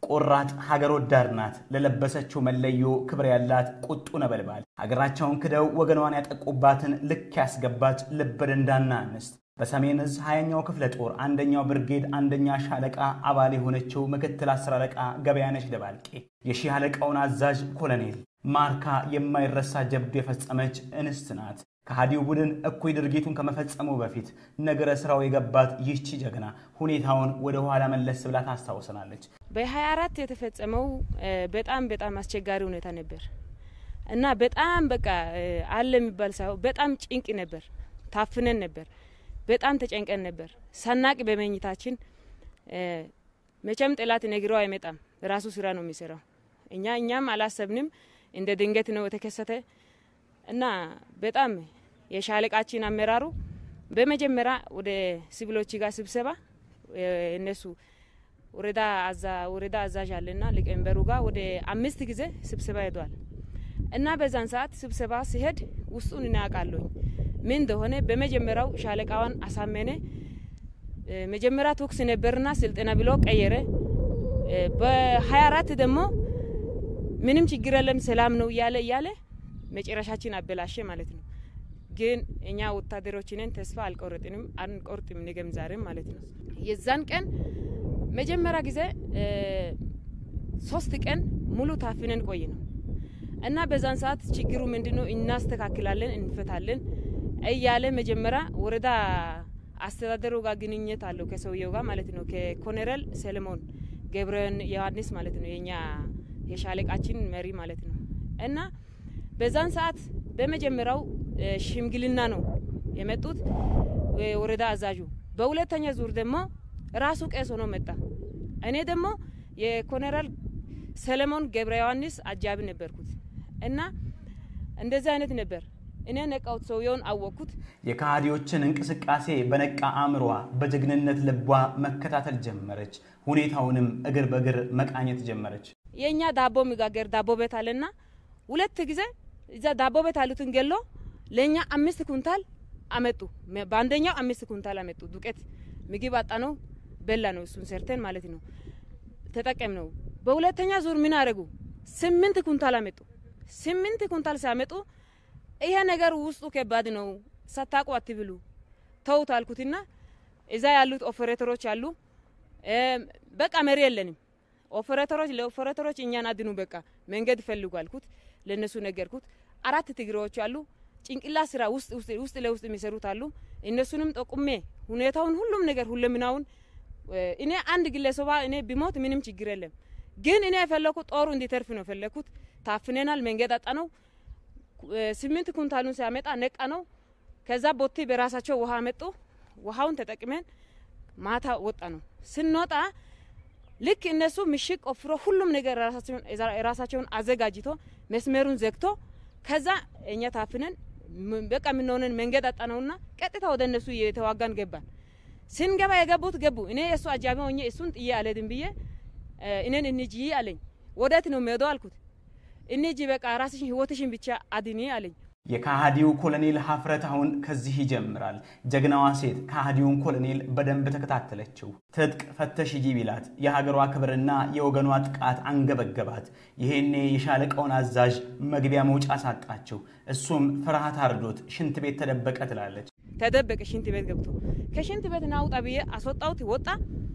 ቆራጥ ሀገር ወዳድ ናት። ለለበሰችው መለዮ ክብር ያላት ቁጡ ነበልባል ሀገራቸውን ክደው ወገኗን ያጠቁባትን ልክ ያስገባች ልበ ደንዳና እንስት በሰሜን እዝ ሀያኛው ክፍለ ጦር አንደኛው ብርጌድ አንደኛ ሻለቃ አባል የሆነችው ምክትል አስር አለቃ ገበያነች ደባልቄ የሺህ አለቃውን አዛዥ ኮሎኔል ማርካ የማይረሳ ጀብዱ የፈጸመች እንስት ናት። ከሃዲው ቡድን እኩይ ድርጊቱን ከመፈጸሙ በፊት ነገረ ስራው የገባት ይህቺ ጀግና ሁኔታውን ወደ ኋላ መለስ ብላ ታስታውሰናለች። በ24 የተፈጸመው በጣም በጣም አስቸጋሪ ሁኔታ ነበር እና በጣም በቃ አለ የሚባል ሳይሆን በጣም ጭንቅ ነበር። ታፍነን ነበር። በጣም ተጨንቀን ነበር። ሳናቅ በመኝታችን መቼም ጠላት ነግረው አይመጣም። ራሱ ስራ ነው የሚሰራው። እኛ እኛም አላሰብንም። እንደ ድንገት ነው የተከሰተ እና በጣም የሻለቃችን አመራሩ በመጀመሪያ ወደ ሲቪሎች ጋር ስብሰባ እነሱ ወረዳ አዛ ወረዳ አዛዥ አለና ሊቀመንበሩ ጋር ወደ አምስት ጊዜ ስብሰባ ሄዷል እና በዛን ሰዓት ስብሰባ ሲሄድ ውስጡን እናያውቃለኝ ምን እንደሆነ በመጀመሪያው ሻለቃዋን አሳመነ። መጀመሪያ ተኩስ ነበርና ስልጠና ብሎ ቀየረ። በሀያ አራት ደግሞ ምንም ችግር የለም ሰላም ነው እያለ እያለ መጨረሻችን አበላሸ ማለት ነው። ግን እኛ ወታደሮችንን ተስፋ አልቆረጥንም፣ አንቆርጥም ነገም ዛሬም ማለት ነው። የዛን ቀን መጀመሪያ ጊዜ ሶስት ቀን ሙሉ ታፍነን ቆይ ነው እና በዛን ሰዓት ችግሩ ምንድን ነው እናስተካክላለን፣ እንፈታለን እያለ መጀመሪያ ወረዳ አስተዳደሩ ጋር ግንኙነት አለው ከሰውየው ጋር ማለት ነው። ከኮሎኔል ሰለሞን ገብረ ዮሐንስ ማለት ነው የኛ የሻለቃችን መሪ ማለት ነው። እና በዛን ሰዓት በመጀመሪያው ሽምግልና ነው የመጡት ወረዳ አዛዡ። በሁለተኛ ዙር ደግሞ ራሱ ቄስ ሆኖ መጣ። እኔ ደግሞ የኮሎኔል ሰለሞን ገብረ ዮሐንስ አጃቢ ነበርኩት እና እንደዚህ አይነት ነበር። እኔ ነቃውት ሰውየውን አወቅኩት። የከሃዲዎችን እንቅስቃሴ በነቃ አእምሯ በጀግንነት ልቧ መከታተል ጀመረች። ሁኔታውንም እግር በእግር መቃኘት ጀመረች። የእኛ ዳቦ የሚጋገር ዳቦ ቤት አለና ሁለት ጊዜ እዛ ዳቦ ቤት አሉትን ገሎ ለእኛ አምስት ኩንታል አመጡ። በአንደኛው አምስት ኩንታል አመጡ ዱቄት። ምግብ አጣ ነው በላ ነው እሱን ሰርተን ማለት ነው ተጠቀም ነው። በሁለተኛ ዙር ምን አደረጉ? ስምንት ኩንታል አመጡ። ስምንት ኩንታል ሲያመጡ ይሄ ነገር ውስጡ ከባድ ነው፣ ሳታውቁ አትብሉ ተውት አልኩትና እዛ ያሉት ኦፐሬተሮች አሉ። በቃ መሪ የለንም ኦፐሬተሮች ለኦፐሬተሮች እኛን አድኑ፣ በቃ መንገድ ፈልጉ አልኩት። ለእነሱ ነገርኩት። አራት ትግሬዎች አሉ፣ ጭንቅላ ስራ ውስጥ ውስጥ ለውስጥ የሚሰሩት አሉ። እነሱንም ጠቁሜ ሁኔታውን ሁሉም ነገር ሁለምናውን እኔ አንድ ግለሰባ እኔ ቢሞት ምንም ችግር የለም፣ ግን እኔ የፈለኩት ጦሩ እንዲተርፍ ነው የፈለኩት። ታፍነናል፣ መንገድ አጣ ነው ስምንት ኩንታሉን ሲያመጣ ነቃ ነው። ከዛ ቦቴ በራሳቸው ውሃ መጡ። ውሃውን ተጠቅመን ማታ ወጣ ነው። ስንወጣ ልክ እነሱ ምሽግ ቆፍሮ ሁሉም ነገር ራሳቸውን አዘጋጅቶ መስመሩን ዘግቶ ከዛ እኛ ታፍነን በቃ የምንሆነን መንገድ አጣ ነውና ቀጥታ ወደ እነሱ የተዋጋን ገባን። ስንገባ የገቡት ገቡ። እኔ የእሱ አጃቢ ሆኜ እሱን ጥዬ አልሄድም ብዬ እኔን እንጂ አለኝ። ወዴት ነው የምሄደው አልኩት። እነጂ በቃ ራስሽን ህይወትሽን ብቻ አድኒ አለኝ። የካሃዲው ኮሎኔል ሀፍረት አሁን ከዚህ ይጀምራል። ጀግናዋ ሴት ካሃዲውን ኮሎኔል በደንብ ተከታተለችው። ትጥቅ ፈተሽ ሂጂ ቢላት የሀገሯ ክብርና የወገኗ ጥቃት አንገበገባት። ይሄኔ የሻለቃውን አዛዥ መግቢያ መውጫ ሳጣችው። እሱም ፍርሃት አርዶት ሽንት ቤት ተደበቀ ትላለች። ተደበቀ ሽንት ቤት ገብቶ ከሽንት ቤት ናውጣ ብዬ አስወጣሁት። ወጣ።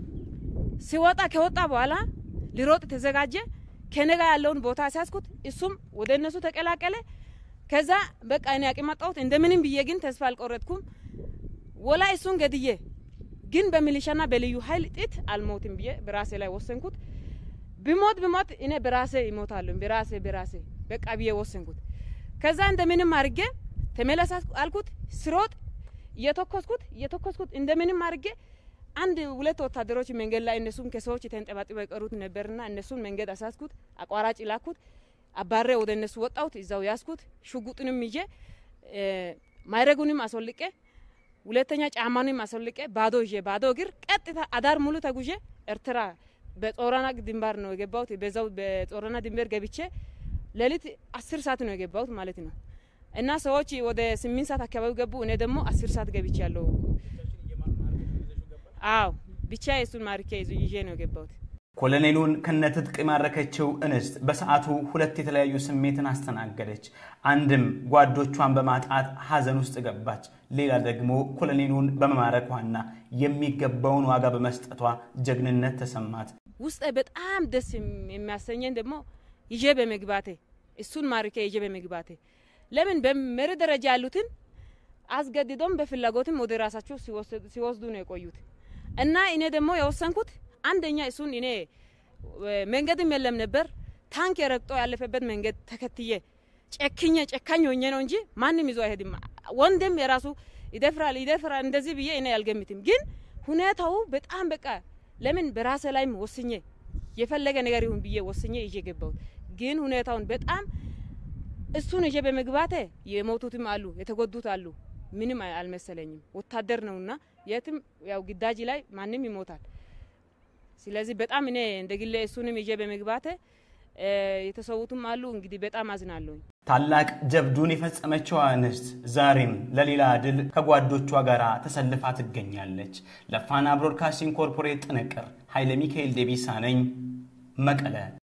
ሲወጣ ከወጣ በኋላ ሊሮጥ ተዘጋጀ። ከነጋ ያለውን ቦታ ሲያስኩት እሱም ወደ እነሱ ተቀላቀለ። ከዛ በቃ እኔ አቅም አጣሁት። እንደምንም ብዬ ግን ተስፋ አልቆረጥኩም። ወላ እሱን ገድዬ ግን በሚሊሻና በልዩ ኃይል ጥት አልሞትም ብዬ በራሴ ላይ ወሰንኩት። ብሞት ብሞት እኔ በራሴ ይሞታለሁ በራሴ በራሴ በቃ ብዬ ወሰንኩት። ከዛ እንደምንም አድርጌ ተመለስ አልኩት። ስሮጥ እየተኮስኩት እየተኮስኩት እንደምንም አድርጌ አንድ ሁለት ወታደሮች መንገድ ላይ እነሱም ከሰዎች የተንጠባጥበው የቀሩት ነበርና እነሱን መንገድ አሳስኩት። አቋራጭ ላኩት። አባሬ ወደ እነሱ ወጣሁት። እዛው ያስኩት ሽጉጡንም ይዤ ማይረጉንም አስወልቄ ሁለተኛ ጫማንም አስወልቄ ባዶ ይዤ ባዶ እግር ቀጥታ አዳር ሙሉ ተጉዤ ኤርትራ በጾረና ድንባር ነው የገባሁት። በዛው በጾረና ድንበር ገብቼ ሌሊት አስር ሰዓት ነው የገባሁት ማለት ነው። እና ሰዎች ወደ ስምንት ሰዓት አካባቢ ገቡ። እኔ ደግሞ አስር ሰዓት ገብቼ ያለው አዎ ብቻ የሱን ማርኬ ይዤ ነው የገባሁት። ኮሎኔሉን ከነትጥቅ የማረከችው እንስት በሰዓቱ ሁለት የተለያዩ ስሜትን አስተናገደች። አንድም ጓዶቿን በማጣት ሐዘን ውስጥ ገባች። ሌላ ደግሞ ኮሎኔሉን በመማረኳና የሚገባውን ዋጋ በመስጠቷ ጀግንነት ተሰማት። ውስጤ በጣም ደስ የሚያሰኘኝ ደግሞ ይዤ በመግባቴ እሱን ማርኬ ይዤ በመግባቴ ለምን በመሪ ደረጃ ያሉትን አስገድዶም በፍላጎትም ወደ ራሳቸው ሲወስዱ ነው የቆዩት እና እኔ ደግሞ የወሰንኩት አንደኛ እሱን እኔ መንገድም የለም ነበር ታንክ የረግጦ ያለፈበት መንገድ ተከትዬ ጨክኜ ጨካኝ ሆኜ ነው እንጂ ማንም ይዞ አይሄድም። ወንድም የራሱ ይደፍራል ይደፍራል እንደዚህ ብዬ እኔ አልገምትም። ግን ሁኔታው በጣም በቃ ለምን በራሴ ላይም ወስኜ የፈለገ ነገር ይሁን ብዬ ወስኜ ይዤ ገባሁት። ግን ሁኔታውን በጣም እሱን ይዤ በመግባቴ የሞቱትም አሉ የተጎዱት አሉ። ምንም አልመሰለኝም። ወታደር ነውና የትም ያው ግዳጅ ላይ ማንም ይሞታል። ስለዚህ በጣም እኔ እንደ ግሌ እሱንም ይዤ በመግባቴ የተሰዉትም አሉ። እንግዲህ በጣም አዝናለሁኝ። ታላቅ ጀብዱን የፈጸመችው እንስት ዛሬም ለሌላ ድል ከጓዶቿ ጋር ተሰልፋ ትገኛለች። ለፋና ብሮድካስቲንግ ኮርፖሬት ጥንቅር ኃይለ ሚካኤል ዴቢሳ ነኝ መቀለ